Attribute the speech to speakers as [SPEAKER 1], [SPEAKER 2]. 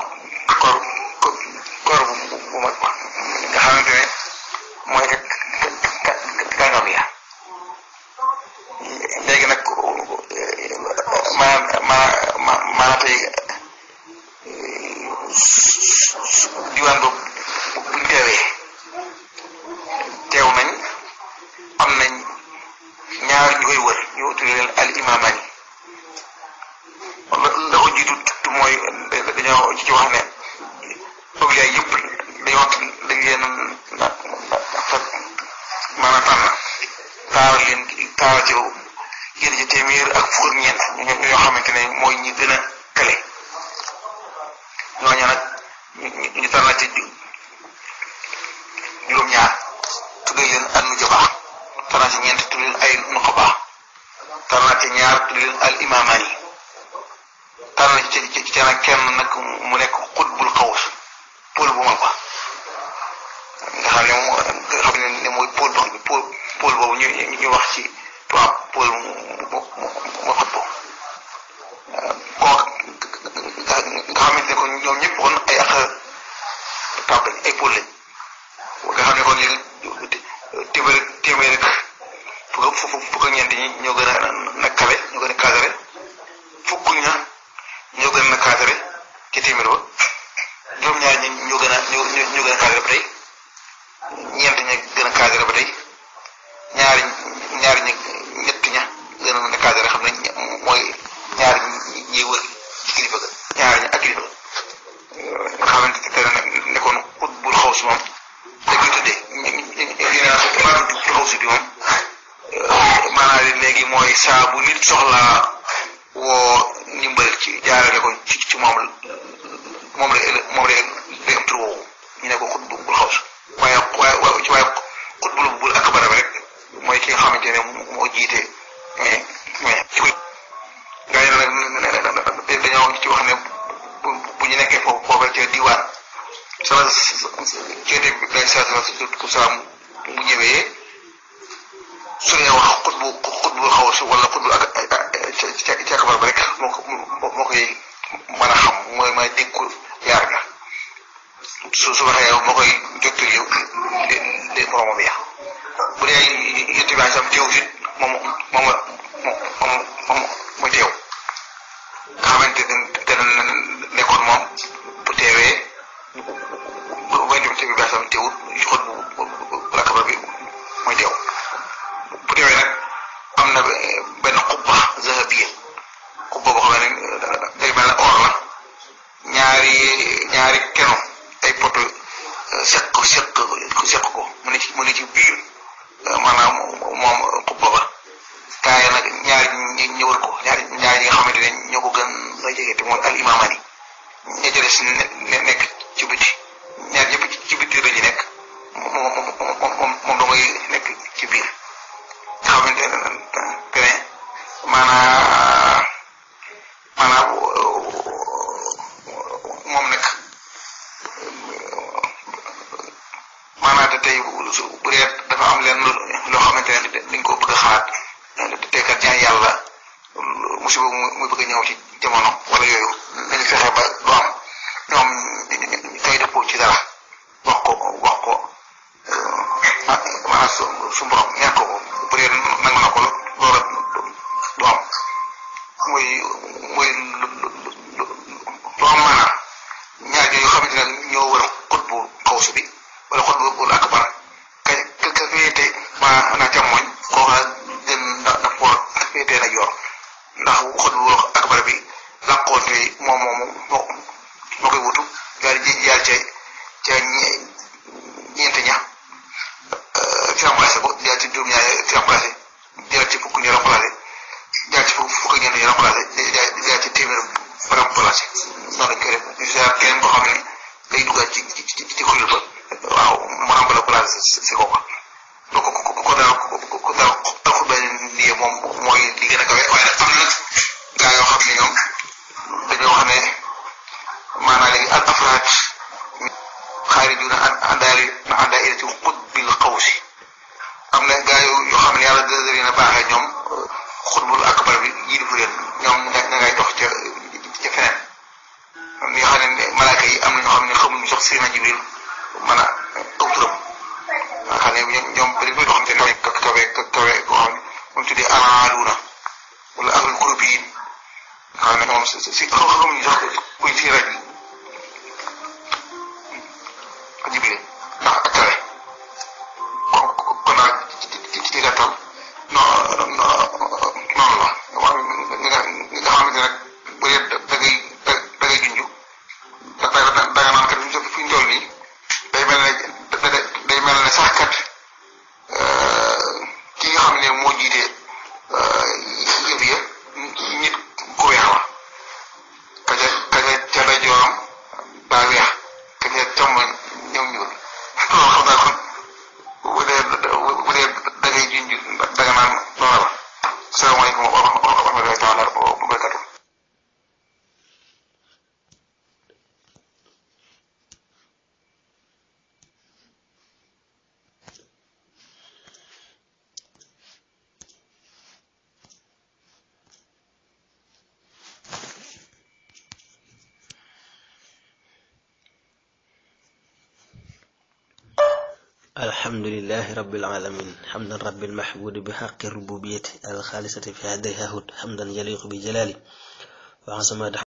[SPEAKER 1] koor koor bu bu mag ba nga xamante ne mooy ka ka kàngam ya léegi nag maanaam maanaam maanaam tey diwaan boobu buñ teewee teew nañ am nañ ñaar ñu koy wër ñu tuddee leen al imaamani la ko jiitu mooy dañoo ci wax ne awliya yëpp dañoo dañ leen fa maanaam tànn taaral leen taaral ci yéen ci téeméer ak fukk ak ñeent ñoo xamante ne mooy ñi gën a kale ñooñu nag ñu tànn ci juróom-ñaar tuddee leen an nu jabaa tànn ci ñeent tuddee leen ay nuqabaa tànn ci ñaar tuddee leen al imaamani tànn ci ci ci nag kenn nag mu nekk xutbul xaws pôle bu mag ba nga xam ne moom nga xam ne mooy pôle ba pôle pôle boobu ñu ñu wax ci tubaab pôle mu mu mu xutbu kooku nga xamante ne kon ñoom ñëpp kon ay ak tab lañ ay pôle lañ nga xam ne kon léegi téeméer téeméer rek fukk fukk fukk ak ñeent ñi ñoo gën a nakkale ñoo gën a kaasare fukk ña ñoo gën a kaasare ci téeméer ba juróom-ñaar ñi ñoo gën a ñoo ñoo gën a kaasare ba tey ñeent ña gën a kaasare ba tey ñaari ñaari ñi ñett ña gën a kaasare xam ne mooy ñaari ñi wër ci kilifa ga ñaari ña ak kilifa ga nga xamante ne nekkoon ut bul xaw si moom dañ koy tuddee maanaam bul xaw si bi moom maanaam léegi mooy saa bu nit soxlaa woo ndimbal ci jaarale ko ci ci moom moom la moom la day am tur woowu ñu ne ko xut bu bul xaws waaye waaye waaye xut bul bul akbar rek mooy ki nga xamante ne moo jiite mais mais ci koy gaa yi nag dañoo ci wax ne bu ñu nekkee foofu foofu ca diwaan sama ceete bi day saa ku saa mu ñëwee su dee wax xut bu xut bu xaws wala xut bu ak ca ca kabar ba rek moo ko moo koy mën a xam mooy may dénku yaar ga su su waxee moo koy jottali li li moromam ya bu dee yëtt bi sam teew fit moom moom moom moom mooy teew nga xamante ne dana nekkoon moom bu teewee bu bañ dem bi sam teewut xot bu bu la kabar bi mooy teew bu teewee nag am na benn xubba zahabiya xubba boo xam ne day mel ne or la ñaari ñaari keno ay poto seq seq seq ko mu ne ci mu ne ci biir maanaam moom xubba ba kaay nag ñaari ñi ñëwal ko ñaari ñaari ñi nga xamante ne ñoo ko gën la jege te mooy al imaamani ña jëles nekk ci biti ñaar ñëpp ci biti la ñu nekk moom moom moom da ngay nekk ci biir nga xamante ne maanaam maanaam moom nag maanaam te tey bu dee dafa am leen loo xamante ne dañ ko bëgg a xaat te kat ñaan yàlla musiba muy bëgg a ñëw ci jamono wala yooyu nañu fexe ba du am ñoom ñooy dëppoo ci dara wax ko wax ko maanaam su su borom ñaan ko bu dee nangu na ko loola du am muy muy lu am maanaam ñaar ñoo xamante ne ñoo war a xut bu xawsu bi wala xut bu bul akbar ka ka ka féete maanaam càmmoñ kooku nag gën na na pour féete na yor ndax xut bu akbar bi làqoonte moom moomu moo moo koy wutu daal di jaar ca ca ñeent ña ci remplacé ko jaar ci juróom-ñaar ci remplacé jaar ci fukk ñu remplacé jaar ci fukk fukk ñeent ñu remplacé jaar ci téeméer ba remplacé noonu lañ koy def ñu seet keneen koo xam ne day duggaat ci ci ci ci kuréel ba waaw mu am la place si kooku donc ku ko daal ku daal taxul benn nii moom mooy li gën a kawe waaye nag am na gaa yoo xam ne ñoom dañoo wax ne maanaam léegi al afraad xaarijuna an andaari na andaa ila ci xutbil xawsi am na gaa yoo yoo xam ne yàlla dëgg leen a baaxee ñoom xutbul akbar bi yilifu leen ñoom ña ngay dox ca ca feneen ñi nga xam ne malaaka wax Seydina Jibril mën a aw turam nga xam ne ñoom bëri muy doxante ne kawe kawe kawe koo xam ne moom tuddee alaaluuna wala ahlul groupe yi nga xam ne moom si si xamuñu sax kuy ci raj Jibril ndax ak kawe kon kon daal ci ci gàttal non noonu la waaw ñi nga ñi nga xamante ne rek bu dee da ngay da da ngay junj da da da nga naan kat fi ñu toll nii day mel ne day mel ne sax kat ki nga xam ne moo jiite yëf ya nit ku weex la ka ca ka ca ca la jooram daa weex ka ca càmmoñ ñëw ñuul loolu xam naa kon bu dee bu dee da ngay junj da nga naan noonu la salaamaaleykum wa rahmatullahi taala wa barakatu
[SPEAKER 2] الحمد لله رب العالمين حمدا رب المحبود بحق الربوبية الخالصة في هذه حمدا يليق بجلاله وعظمة